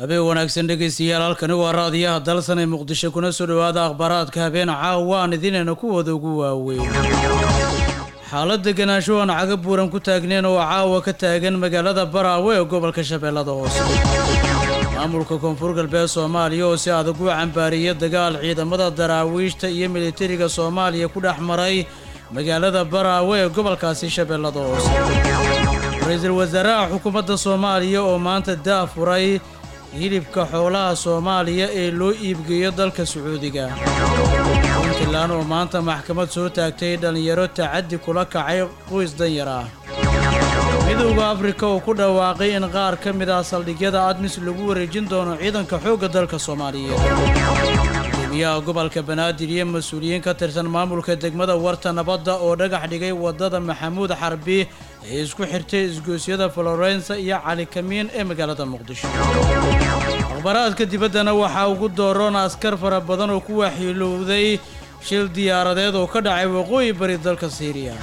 habeen wanaagsan dhegaystayaal halkani waa raadiyaha dalsan ee muqdisho kuna soo dhowaada akhbaaraadka habeen caawa aan idinayna kuwada ugu waaweyn xaalad deganaansho aan caga buuran ku taagneen oo caawa ka taagan magaalada baraawe ee gobolka shabeellada hoose maamulka koonfur galbeed soomaaliya oo si adag u cambaariyay dagaal ciidamada daraawiishta iyo militariga soomaaliya ku dhex maray magaalada baraawe ee gobolkaasi shabeellada hoose ra-iisul wasaaraha xukuumadda soomaaliya oo maanta daafuray hilibka xoolaha soomaaliya ee loo iibgeeyo dalka sacuudiga puntland oo maanta maxkamad soo taagtay dhallinyaro tacaddi kula kacay qoys danyar ah midowda afrika oo ku dhawaaqay in qaar ka mid ah saldhigyada admis lagu wareejin doono ciidanka xoogga dalka soomaaliyeed gudoomiyaha gobolka banaadir iyo mas-uuliyiin ka tirsan maamulka degmada warta nabadda oo dhagax dhigay waddada maxamuud xarbi ee isku xirtay isgoosyada florensa iyo cali kamiin ee magaalada muqdisho akhbaraadka dibaddana waxaa ugu dooroon askar fara badan oo ku waxyeelowday shil diyaaradeed oo ka dhacay waqooyi bari dalka siiriya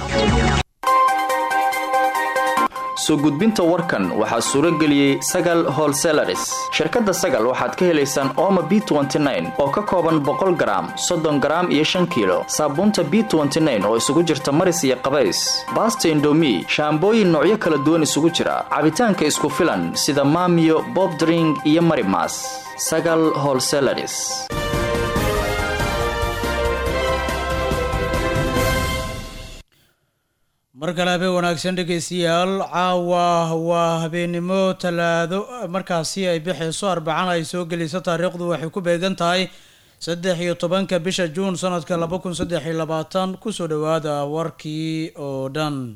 soo gudbinta warkan waxaa suuro geliyey sagal holselaris shirkadda sagal waxaad ka helaysaan ooma b oo ka kooban boqol garaam soddon garaam iyo shan kiilo saabuunta b oo isugu jirta maris iyo qabays baasta indomi shaambooyin noocyo kala duwan isugu jira cabitaanka isku filan sida maamiyo bobdring iyo marimas sagal holselaris mar kale habeen wanaagsan dhegaystayaal caawa waa habeennimo talaado markaasi ay bixayso arbacana ay soo geliso taariikhdu waxay ku beegan tahay saddex iyo tobanka bisha juun sanadka laba kun saddex iyo labaatan kusoo dhowaada warkii oo dhan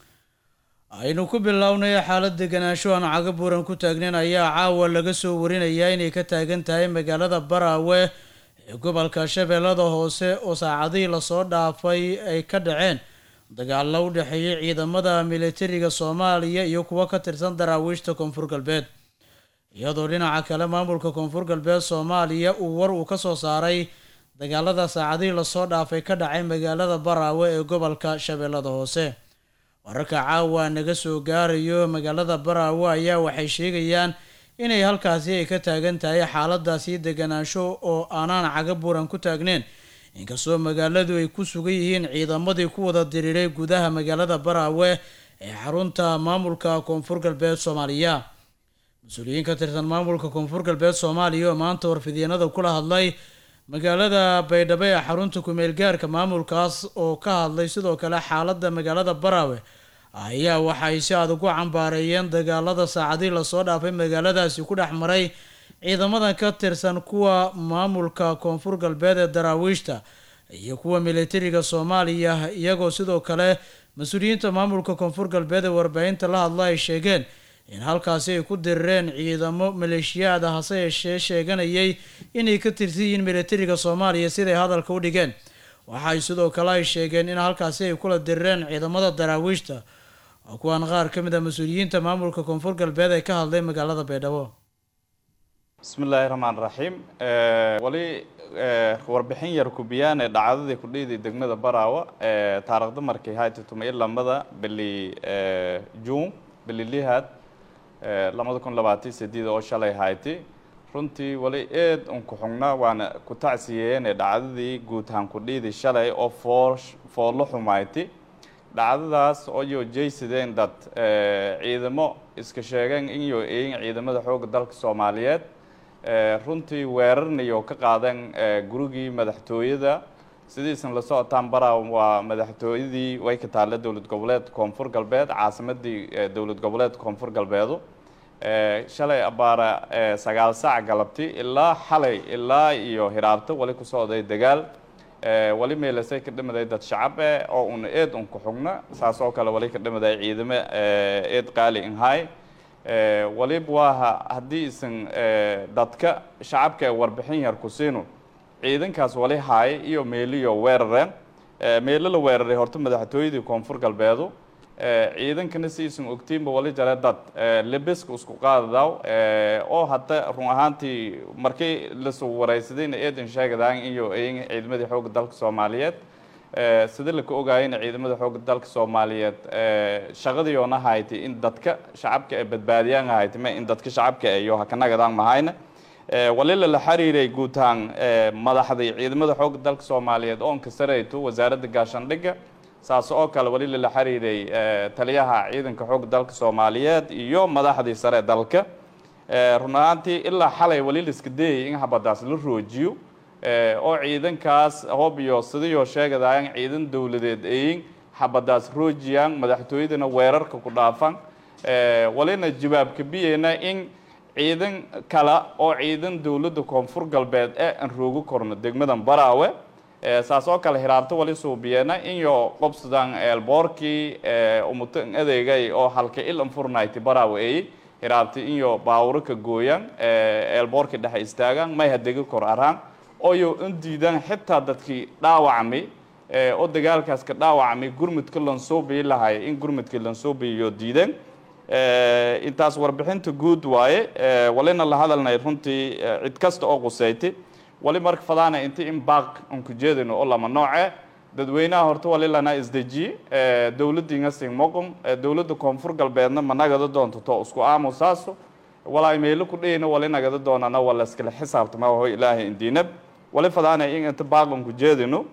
aynu ku bilownay xaalad deganaansho aan caga buuran ku taagnayn ayaa caawa laga soo warinayaa inay ka taagan tahay magaalada baraawe ee gobolka shabeellada hoose oo saacadihii lasoo dhaafay ay ka dhaceen dagaalo u dhexeeyay ciidamada militariga soomaaliya iyo kuwo ka tirsan daraawiishta koonfur galbeed iyadoo dhinaca kale maamulka koonfur galbeed soomaaliya uu war uu ka soo saaray dagaalada saacadihii lasoo dhaafay ka dhacay magaalada baraawe ee gobolka shabeellada hoose wararka caawa naga soo gaarayo magaalada baraawe ayaa waxay sheegayaan inay halkaasi ay ka taagan tahay xaaladaasi deganaansho oo aanaan caga buuran ku taagneyn inkastoo magaaladu ay ku sugan yihiin ciidamadii ku wada diriiray gudaha magaalada baraawe ee xarunta maamulka koonfur galbeed soomaaliya mas-uuliyiin ka tirsan maamulka koonfur galbeed soomaaliya oo maanta warfidyenada kula hadlay magaalada baydhabo ee xarunta ku-meelgaarka maamulkaas oo ka hadlay sidoo kale xaalada magaalada baraawe ayaa waxay si adag u cambaareeyeen dagaalada saacadii lasoo dhaafay magaaladaasi ku dhex maray ciidamadan ka tirsan kuwa maamulka koonfur galbeed ee daraawiishta iyo kuwa militariga soomaaliya iyagoo sidoo kale mas-uuliyiinta maamulka koonfur galbeed ee warbaahinta la hadla ay sheegeen in halkaasi ay ku dirireen ciidamo maleeshiyaada hase yeeshee sheeganayay inay ka tirsan yihiin militariga soomaaliya siday hadalka u dhigeen waxay sidoo kale ay sheegeen in halkaasi ay kula dirireen ciidamada daraawiishta oo kuwaan qaar ka mid a mas-uuliyiinta maamulka koonfur galbeed ee ka hadlay magaalada baydhabo bismi illaahi raxmaan raxiim wali warbixin yar kubiyaan ee dhacdadii kudhiiday degmada baraawa taarikhda markay hayti tuma ilamada bili juun bili lihaad labada kun labaatan sideed oo shalay hayti runtii wali eed unku xugnaa waana ku tacsiyeeyeen ee dhacdadii guud ahaan kudhiiday shalay oo foor foorlo xumayti dhacdadaas oo jeysadeen dad ciidamo iska sheegeen inyo eeyin ciidamada xoogga dalka soomaaliyeed runtii weerarnayo ka qaadeen gurigii madaxtooyada sidiisan la socotaan baraa waa madaxtooyadii way ka taalla dowlad goboleed koonfur galbeed caasimadii dowlad goboleed koonfur galbeedu shalay abaara sagaal saac galabti ilaa xalay ilaa iyo hiraabto wali ku socday dagaal wali meelasay ka dhimaday dad shacab eh oo una eed unku xugna saas oo kale wali ka dhimaday ciidamo eed qaali inhay waliba waaha haddii isan dadka shacabka ee warbixin yar ku siino ciidankaas wali haay iyo meeliyo weerareen meelo la weeraray horta madaxtooyadii koonfur galbeedu ciidankana si isan ogtiinba wali jare dad lebeska isku qaadadaw oo hadda run ahaantii markii lasoo wareysadayna eedan sheegadaan iyo ciidamadii xoogga dalka soomaaliyeed sida laka ogaayana ciidamada xoogga dalka soomaaliyeed shaqadii oona haytay in dadka shacabka ay badbaadiyaan haytay ma in dadka shacabka iyo hakanagadaan mahayna walila la xiriiray guud ahaan madaxdii ciidamada xoogga dalka soomaaliyeed oon ka sarayto wasaaradda gaashaandhigga saas oo kale walila la xiriiray taliyaha ciidanka xoogga dalka soomaaliyeed iyo madaxdii sare dalka run ahaantii ilaa xalay wali la iska dayay in habadaas la roojiyo oo ciidankaas hoob iyo sidiyoo sheegadayan ciidan dowladeed ayin habadaas roojiyaan madaxtooyadana weerarka ku dhaafan walina jawaabka biyeyna in ciidan kale oo ciidan dowladda koonfur galbeed ee aan roogi korno degmadan baraawe saas oo kale hiraabto wali suubiyeena inyo qobsadan eelboorkii umutan adeegay oo halka ilan furnayti baraawe ay hiraabta inyo baawuro ka gooyaan eelboorkii dhexe istaagaan may hadegi kor araan oyo in diidaan xitaa dadkii dhaawacmay oo dagaalkaas ka dhaawacmay gurmudka lansoobiyi lahay in gurmudkii lansoobiyiyo diideen intaas warbixinta guud waaye walina la hadalnay runtii cid kasta oo quseyti wali marka fadaana inta in baaq aan ku jeedino oo lama nooce dadweynaha horta wali lana isdejiye dowladdiinga singmoqom dowladda koonfur galbeedna ma nagada doonto to isku aamusaaso walaa meelo ku dhayna wali nagada doonana wala iskala xisaabtama waho ilaahay indiinab wali fadaana in inta baaq aan ku jeedino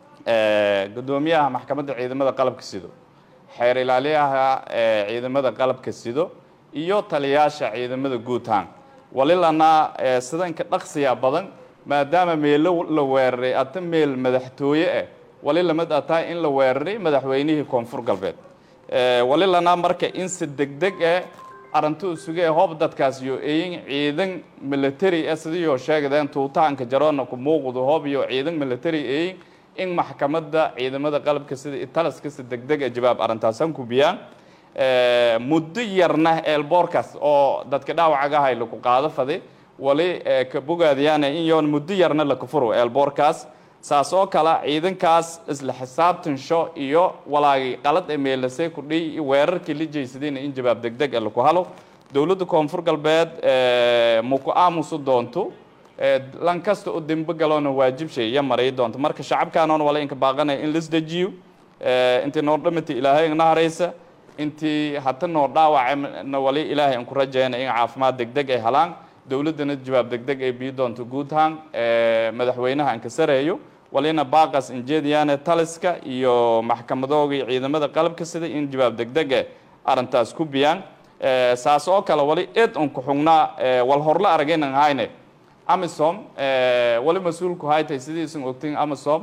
gudoomiyaha maxkamadda ciidamada qalabka sido xeer ilaaliyaha ciidamada qalabka sido iyo taliyaasha ciidamada guutaan wali lana sidanka dhaqsiya badan maadaama meelo la weeraray ata meel madaxtooye ah wali lamid ataa in la weeraray madaxweynihii koonfur galbeed wali lana marka in si degdeg ah arrintu isuge hoob dadkaas iyo eyin ciidan military ah sidiyoo sheegadeen tuutaanka jaroona ku muuqdo hoob iyo ciidan military eyin in maxkamadda ciidamada qalabka sida italiska si degdeg ah jawaab arrintaasan ku biyaan muddo yarna eelboorkaas oo dadka dhaawacagahay laku qaado faday wali ka bogaadiyaan in yoon muddo yarna laka furo eelboorkaas saas oo kale ciidankaas isla xisaabtansho iyo walaagi qalad ee meelasay ku dhiy weerarkii la jeysadayna in jawaab degdeg ah laku halo dowladda koonfur galbeed maku aamusu doonto lan kasta oo dembe galoona waajibshay iyo maray doonto marka shacabkaanoon wala inka baaqanaya in laisdejiyo intii noo dhamata ilaahay na haraysa intii hata noo dhaawacana wali ilaahay aan ku rajayna in caafimaad degdeg ay helaan dowladdana jawaab degdeg ay bii doonto guud ahaan madaxweynaha aan ka sareeyo walina baaqas injeediyaane taliska iyo maxkamadoogii ciidamada qalabka sida in jawaab degdeg eh arrintaas ku biyaan saas oo kale wali eed un ku xugnaa wal horla aragaynan hayne amisom wali mas-uulku haytay sidiisan ogtin amisom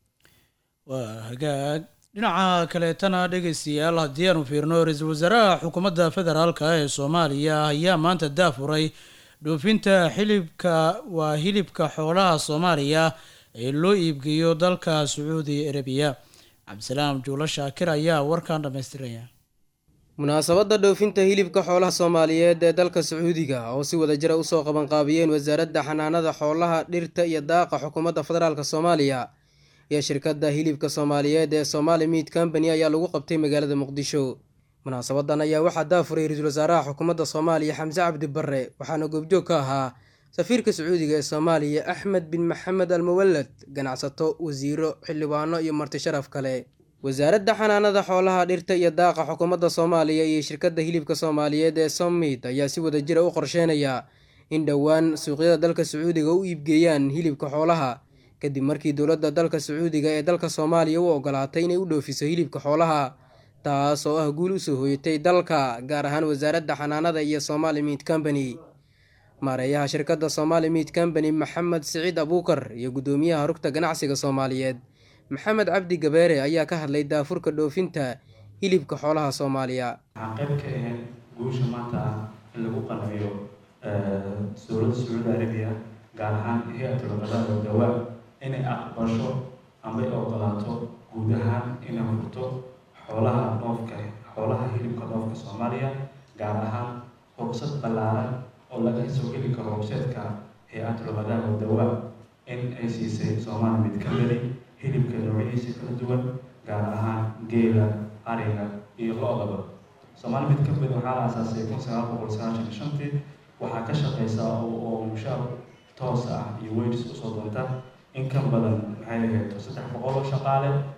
waa hagaag dhinaca kaleetana dhegeystayaal haddii aanu fiirno ra-iisul wasaaraha xukuumadda federaalka ee soomaaliya ayaa maanta daafuray dhoofinta xilibka waa hilibka xoolaha soomaaliya ee loo iibgeeyo dalka sacuudi arabiya cabdisalaam juulo shaakir ayaa warkan dhammaystiraya munaasabadda dhoofinta hilibka xoolaha soomaaliyeed ee dalka sacuudiga oo si wadajira usoo qabanqaabiyeen wasaaradda xanaanada xoolaha dhirta iyo daaqa xukuumadda federaalk soomaaliya iyo shirkadda hilibka soomaaliyeed ee somaali meat company ayaa lagu qabtay magaalada muqdisho munaasabadan ayaa waxaa daafuray ra-iisul wasaaraha xukuumadda soomaaliya xamse cabdi barre waxaana goobjoog ka ahaa safiirka sacuudiga ee soomaaliya axmed bin maxamed almuwalad ganacsato wasiiro xildhibaano iyo marti sharaf kale wasaaradda xanaanada xoolaha dhirta iyo daaqa xukuumadda soomaaliya iyo shirkadda hilibka soomaaliyeed ee sommit ayaa si wadajira u qorsheynaya in dhowaan suuqyada dalka sacuudiga u iibgeeyaan hilibka xoolaha kadib markii dowladda dalka sacuudiga ee dalka soomaaliya u ogolaatay inay u dhoofiso hilibka xoolaha taas oo ah guul usoo hooyatay dalka gaar ahaan wasaaradda xanaanada iyo somaali meat company maareeyaha shirkadda somaali meat company maxamed siciid abuukar iyo guddoomiyaha rugta ganacsiga soomaaliyeed maxamed cabdi gabeere ayaa ka hadlay daafurka dhoofinta hilibka xoolaha soomaaliya waxaa qayb ka ahayd guusha maanta in lagu qanciyo dowladda sacuudi arabiya gaar ahaan hay-atul qadaada dawaa inay aqbasho ama ay ogolaato guud ahaan inay furto xoolaha dhoofka xoolaha hilibka dhoofka soomaaliya gaar ahaan rugsad ballaaran oo laga soo geli karo webseedka hay-atul qadaada dawaa in ay siisay soomaali mid ka meli hilibka noocyadiisa kala duwan gaar ahaan geela ariga iyo lo-daba soomaali mid ka mid waxaa la aasaasay kun sagaal boqol sagaashan iyo shantii waxaa ka shaqeysa oo mushaar toos ah iyo weylis usoo doonta in ka badan maxay ahayd saddex boqol oo shaqaale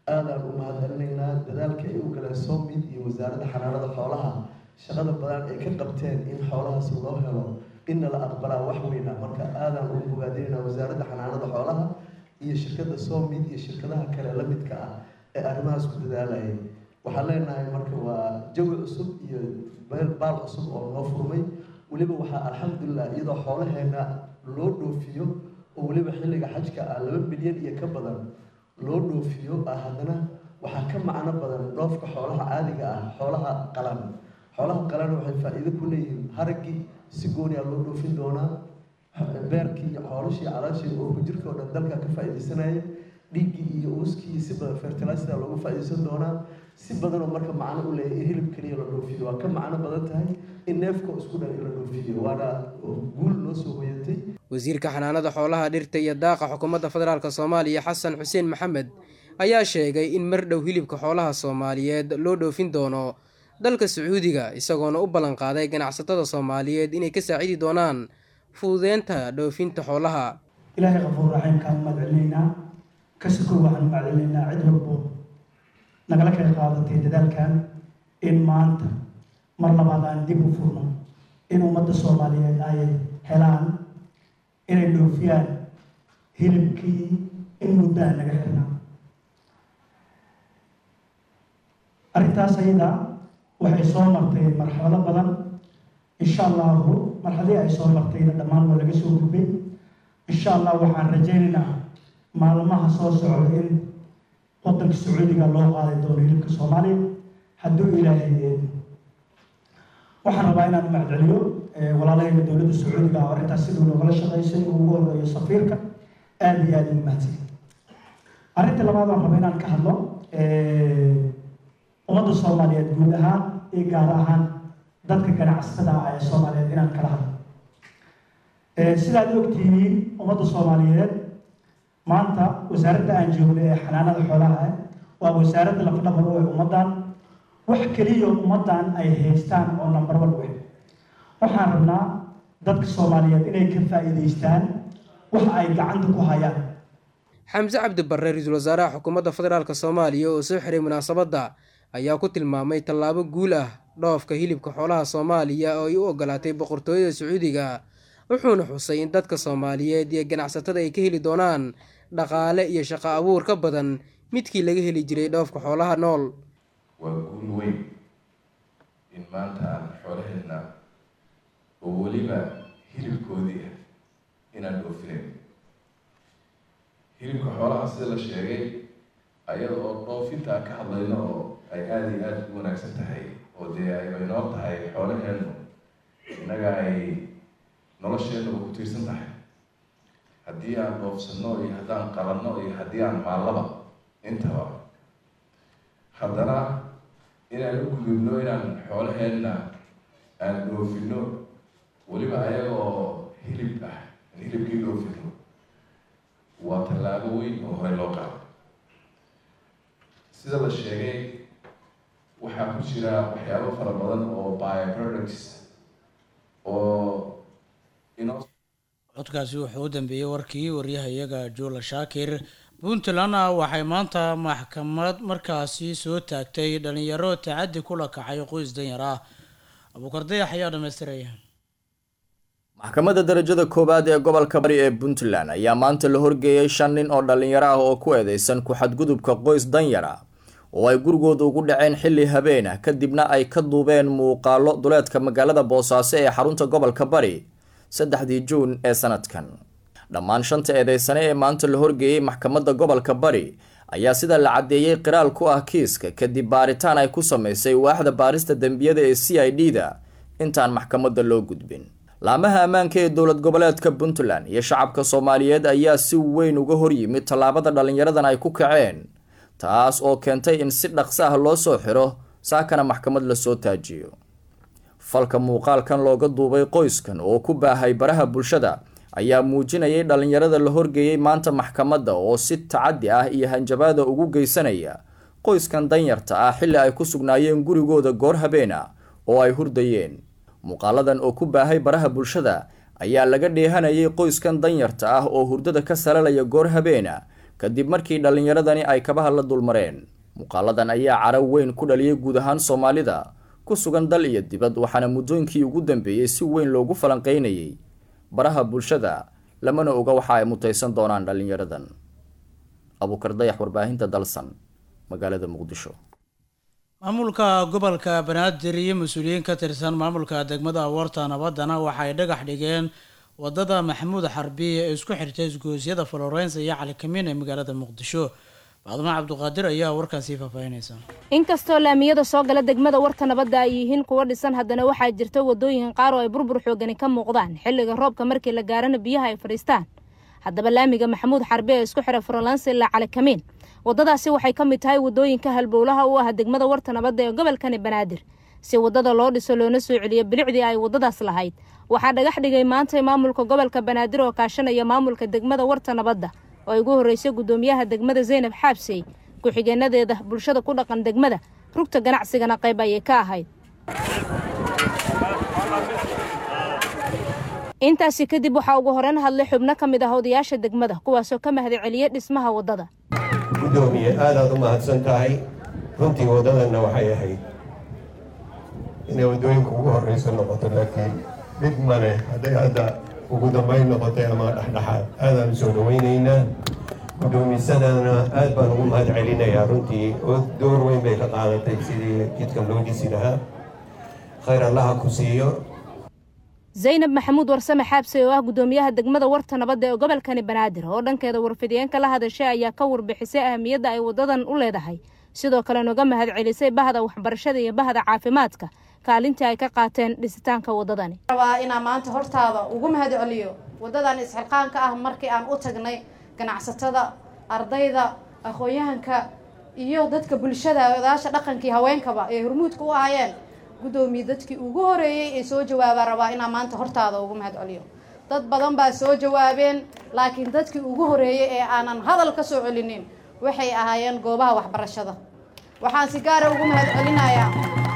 aadaan u mahadcelinaynaa dadaalka ay u galeen soomid iyo wasaaradda xanaanada xoolaha shaqada badan ay ka qabteen in xoolahaas loo helo inna la aqbalaa wax weyna marka aadaan ugu bogaadinaynaa wasaaradda xanaanada xoolaha iyo shirkadda soomid iyo shirkadaha kale la midka ah ee arrimahaas ku dadaalayay waxaan leenahay marka waa jawi cusub iyo baal cusub oo noo furmay weliba waxaa alxamdulilah iyadoo xoolaheena loo dhoofiyo oo weliba xilliga xajka ah laba milyan iyo ka badan loo dhoofiyo ah haddana waxaa ka macno badan dhoofka xoolaha caadiga ah xoolaha qalan xoolaha qalan waxay faa-iido ku leeyihiin haraggii si gooni a loo dhoofin doonaa beerkii iyo xoolashii calaashii oo jirka oo dhan dalka ka faa-iideysanaya dhiiggii iyo uuskii si badan fertilisida loogu faa-iideysan doonaa si badanoo marka macno u leeyahy in hilib keliya la dhoofiyo waa ka macno badan tahay in neefka isku dhan in la dhoofiyo waana guul noo soo hoyatay wasiirka xanaanada xoolaha dhirta iyo daaqa xukuumadda federaalk soomaaliya xasan xuseen maxamed ayaa sheegay in mar dhow hilibka xoolaha soomaaliyeed loo dhoofin doono dalka sacuudiga isagoona u ballan qaaday ganacsatada soomaaliyeed inay ka saacidi doonaan fududeynta dhoofinta xoolaha ilaahay qafuur raxiimkaan mahadcelinaynaa kasikow waxaan mahadcelinaynaa cid walbo nagala qayb qaadatay dadaalkan in maanta mar labaad aan dib u furno in ummadda soomaaliyeed ay helaan inay dhoofiyaan hilibkii in muddaha naga xirnaa arrintaas ayada waxay soo martay marxalado badan insha allahu marxaladii ay soo martayna dhammaan waa laga soo gudbay insha allah waxaan rajaynaynaa maalmaha soo socda in wadanka sacuudiga loo qaaday doono hilibka soomaaliya hadduu ilaahay waxaan rabaa inaan macdceliyo walaalahayga dowladda sacuudiga oo arrintaas siduu noogala shaqaysay uu ugu horeeyo safiirka aada iyo aada ugu mahadsan arrinta labaad waan rabaa inaan ka hadlo ummadda soomaaliyeed guud ahaan iyo gaar ahaan dadka ganacsatada ah ee soomaaliyeed inaan kala hadlo sidaad ogtihiin ummadda soomaaliyeed maanta wasaaradda aan joogno ee xanaanada xoolaha waa wasaaradda lafdhabar u ee ummaddan wax keliya ummaddan ay haystaan oo number one wey waxaan rabnaa dadka soomaaliyeed inay ka faa'iidaystaan waxa ay gacanta ku hayaan xamse cabdi barre ra-iisul wasaaraha xukuumadda federaalk soomaaliya oo soo xiray munaasabadda ayaa ku tilmaamay tallaabo guul ah dhoofka hilibka xoolaha soomaaliya oo ay u ogolaatay boqortooyada sacuudiga wuxuuna xusay in dadka soomaaliyeed iyo ganacsatada ay ka heli doonaan dhaqaale iyo shaqo abuur ka badan midkii laga heli jiray dhoofka xoolaha nool waa guul weyn in maanta aan xoolaheedna oo weliba hilibkoodii ah inaan dhoofinayn hilibka xoolaha sida la sheegay ayada oo dhoofinta aan ka hadlayno oo ay aada iyo aada u wanaagsan tahay oo dee ay inoo tahay xoolaheennu innaga ay nolosheennuba ku tiirsan tahay haddii aan dhoofsanno iyo haddaan qabanno iyo haddii aan maallaba intaba haddana inaan u gudubno inaan xoolaheenna aan dhoofino weliba ayaga oo hilib ah aan hilibkii dhoofino waa tallaabo weyn oo hore loo qaado sida la sheegay waxaa ku jira waxyaabo fara badan oo bioproducts oo inoo codkaasi wuxuu u dambeeyey warkii waryahayaga juula shaakir puntlandna waxay maanta maxkamad markaasi soo taagtay dhalinyaro tacaddi kula kacay qoys danyar ah abuukar dayax ayaa dhamaystiraya maxkamadda darajada koowaad ee gobolka bari ee puntland ayaa maanta la horgeeyey shan nin oo dhalinyaro ah oo ku eedeysan ku-xadgudubka qoys danyar ah oo ay gurigooda ugu dhaceen xilli habeen ah kadibna ay ka duubeen muuqaalo duleedka magaalada boosaaso ee xarunta gobolka bari saddexdii juun ee sanadkan dhammaan shanta eedeysane ee maanta la horgeeyey maxkamadda gobolka bari ayaa sida la caddeeyey qiraal ku ah kiiska kadib baaritaan ay ku sameysay waaxda baarista dembiyada ee c i d da intaan maxkamadda loo gudbin laamaha ammaanka ee dowlad goboleedka puntland iyo shacabka soomaaliyeed ayaa si weyn uga horyimid tallaabada dhallinyaradan ay ku kaceen taas oo keentay in si dhaqso ah loo soo xiro saakana maxkamad lasoo taajiyo falka muuqaalkan looga duubay qoyskan oo ku baahay baraha bulshada ayaa muujinayay dhallinyarada la horgeeyey maanta maxkamadda oo si tacaddi ah iyo hanjabaada ugu geysanaya qoyskan danyarta ah xilli ay ku sugnaayeen gurigooda goor habeen ah oo ay hurdayeen muuqaaladan oo ku baahay baraha bulshada ayaa laga dheehanayay qoyskan danyarta ah oo hurdada ka salalaya goor habeen ah kadib markii dhallinyaradani ay kabaha la dulmareen muuqaaladan ayaa caro weyn ku dhaliyay guud ahaan soomaalida ku sugan dal iyo dibad waxaana muddooyinkii ugu dambeeyey si weyn loogu falanqeynayay baraha bulshada lamana oga waxa ay mutaysan doonaan dhallinyaradan abuukar dayax warbaahinta dalsan magaalada muqdisho maamulka gobolka banaadir iyo mas-uuliyiin ka tirsan maamulka degmada awoorta nabaddana waxay dhagax dhigeen wadada maxamuud xarbi ee isku xirtay isgoosyada florence iyo cali kamiin ee magaalada muqdisho baadmo cabduqaadir ayaa warkaasi faahfaahinaysa inkastoo laamiyada soo gala degmada warta nabadda ay yihiin kuwa dhisan haddana waxaa jirta wadooyin qaar oo ay burbur xoogani ka muuqdaan xilliga roobka markii la gaarana biyaha ay fadhiistaan haddaba laamiga maxamuud xarbi ee isku xira florence ilaa cali kamiin wadadaasi waxay ka mid tahay wadooyinka halbowlaha u ah degmada warta nabadda ee gobolkani banaadir si wadada loo dhiso loona soo celiyo bilicdii ay wadadaas lahayd waxaa dhagax dhigay maanta maamulka gobolka banaadir oo kaashanaya maamulka degmada warta nabadda oo ay ugu horreysay guddoomiyaha degmada zaynab xaabsey ku-xigeenadeeda bulshada ku dhaqan degmada rugta ganacsigana qayb ayay ka ahayd intaasi kadib waxaa ugu horeyn hadlay xubno ka mid ah odayaasha degmada kuwaasoo ka mahadceliyey dhismaha waddada guddoomiye aadaad u mahadsan tahay runtii waddadanna waxay ahayd inay waddooyinka ugu horreysa noqoto laakiin dhib male hadday hadda ugu dambayn noqotay ama dhexdhexaad aadaan u soo dhawaynaynaa guddoomisadana aad baan ugu mahad celinayaa runtii oo door weyn bay ka qaadatay sidii jidkan loo dhisi lahaa khayr allaha ku siiyo zaynab maxamuud warsame xaabse oo ah guddoomiyaha degmada warta nabadda ee gobolkani banaadir oo dhankeeda warfidiyeenka la hadashay ayaa ka warbixisay ahamiyadda ay wadadan u leedahay sidoo kale noga mahad celisay bahda waxbarashada iyo bahda caafimaadka kaalintii ay ka qaateen dhisitaanka wadadani rabaa inaan maanta hortaada ugu mahad celiyo wadadan isxilqaanka ah markii aan u tagnay ganacsatada ardayda aqoon-yahanka iyo dadka bulshada odaasha dhaqankii haweenkaba ee hormuudka u ahaayeen guddoomiye dadkii ugu horeeyey ee soo jawaabaa rabaa inaan maanta hortaada ugu mahad celiyo dad badan baa soo jawaabeen laakiin dadkii ugu horeeyey ee aanan hadal ka soo celinin waxay ahaayeen goobaha waxbarashada waxaan si gaara ugu mahad celinayaa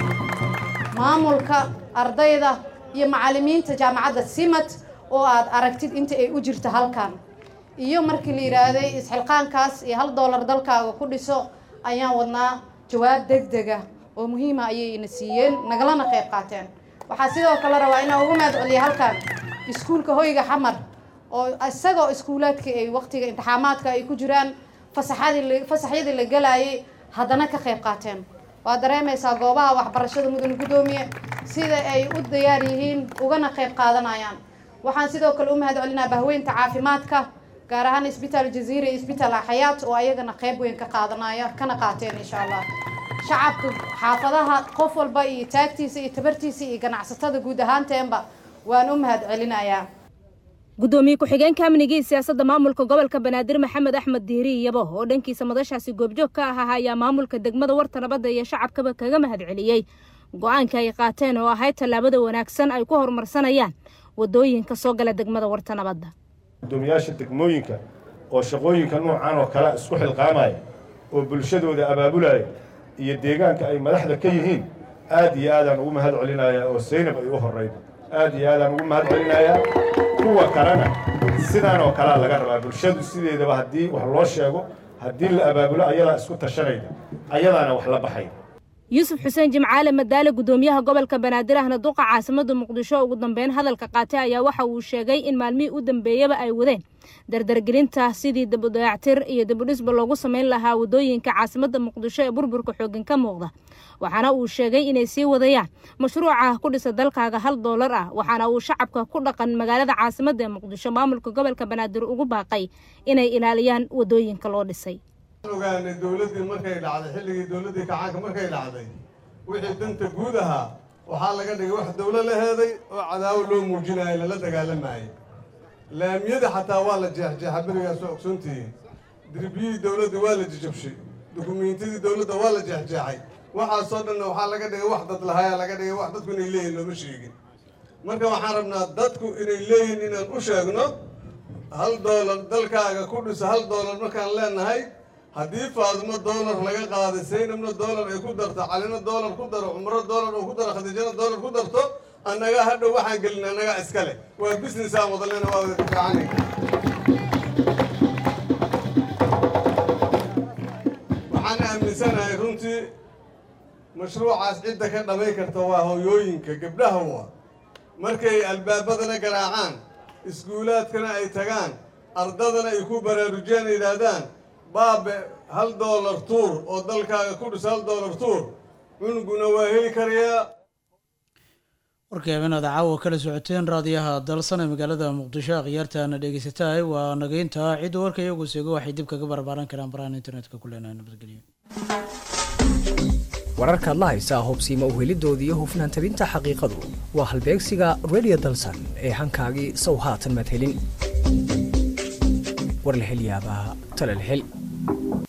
maamulka ardayda iyo macalimiinta jaamacadda simad oo aad aragtid inta ay u jirta halkan iyo markii la yidhaahday isxilqaankaas iyo hal doolar dalkaaga ku dhiso ayaan wadnaa jawaab deg dega oo muhiima ayay ina siiyeen nagalana qayb qaateen waxaa sidoo kale rabaa inaan ugu mahad celiya halkan iskuulka hoyga xamar oo isagoo iskuulaadka ay waqtiga imtixaamaadka ay ku jiraan fasaxadii fasaxyadii la galaayay haddana ka qayb qaateen waad dareemaysaa goobaha waxbarashada mudane guddoomiye sida ay u diyaar yihiin ugana qayb qaadanayaan waxaan sidoo kale u mahad celinaa bahweynta caafimaadka gaar ahaan isbitaal jaziira iyo isbitaal axayaat oo ayagana qayb weyn ka qaadanaya kana qaateen insha allah shacabka xaafadaha qof walba iyo taagtiisa iyo tabartiisa iyo ganacsatada guud ahaanteenba waan u mahad celinayaa guddoomiye ku-xigeenka amniga iyo siyaasadda maamulka gobolka banaadir maxamed axmed diiri iyabo oo dhankiisa madashaasi goobjoog ka ahaa ayaa maamulka degmada warta nabadda iyo shacabkaba kaga mahad celiyey go-aanka ay qaateen oo ahayd tallaabada wanaagsan ay ku horumarsanayaan wadooyinka soo gala degmada warta nabadda guddoomiyaasha degmooyinka oo shaqooyinka noocan oo kale isku xilqaamaya oo bulshadooda abaabulaya iyo deegaanka ay madaxda ka yihiin aad iyo aadaan ugu mahad celinayaa oo saynab ay u horrayda aad iyo aadaan ugu mahad celinayaa kuwa kalena sidaan oo kalea laga rabaa bulshadu sideedaba haddii wax loo sheego haddii la abaabulo ayadaa isku tashanayda ayadaana wax la baxay yuusuf xuseen jimcaale madaale guddoomiyaha gobolka banaadir ahna duqa caasimada muqdisho ugu dambeyn hadalka qaatay ayaa waxa uu sheegay in maalmihii u dambeeyaba ay wadeen dardargelinta sidii dabudayactir iyo dabudhisba loogu samayn lahaa wadooyinka caasimada muqdisho ee burburka xoogan ka muuqda waxaana uu sheegay inay sii wadayaan mashruuca ku dhisa dalkaaga hal doolar ah waxaana uu shacabka ku dhaqan magaalada caasimada ee muqdisho maamulka gobolka banaadir ugu baaqay inay ilaaliyaan wadooyinka loo dhisay ogaanay dowladdii markay dhacday xilligii dowladdii kacaanka markay dhacday wixii danta guud ahaa waxaa laga dhigay wax dowlo la heeday oo cadaawo loo muujinayo lala dagaalamayay laamiyada xataa waa la jeexjeexa berigaas waa ogsoontihiin dirbiyihii dowladda waa la jijabshay dukumiintidii dowladda waa la jeexjeexay waxaasoo dhanna waxaa laga dhigay wax dad lahayaa laga dhigay wax dadku inay leeyihin looma sheegin marka waxaan rabnaa dadku inay leeyihin inaan u sheegno hal doolar dalkaaga ku dhisa hal doolar markaan leenahay haddii faadimo doolar laga qaaday saynabna doolar ay ku darto calina doolar ku daro cumro doolar oo ku daro khadiijana doolar ku darto annaga hadhow waxaan gelin annaga iskale waa business aan wadalena waa wada fiicanay runtii mashruucaas cidda ka dhamay karta waa hooyooyinka gabdhaha waa markay albaabadana garaacaan iskuulaadkana ay tagaan ardadana ay ku baraarujiyaan yidhaahdaan baabe hal doolar tuur oo dalkaaga ku dhis hal doolar tuur cunuguna waa heli karayaa warkii habeenaada caawa kala socoteen raadiyaha dalsan ee magaalada muqdisho akhyaartaana dhegeysatahay waa nageynta cidda warka iyagu seego waxay dib kaga barbaaran karaan barahan internetka ku leenahay nabadgelyo wararkaad la haysaa hubsiima uhelidooda iyo hufnaan tabinta xaqiiqadu waa halbeegsiga radio dalsan ee hankaagii sow haatan madhelin war la hel yaabaa tala la hel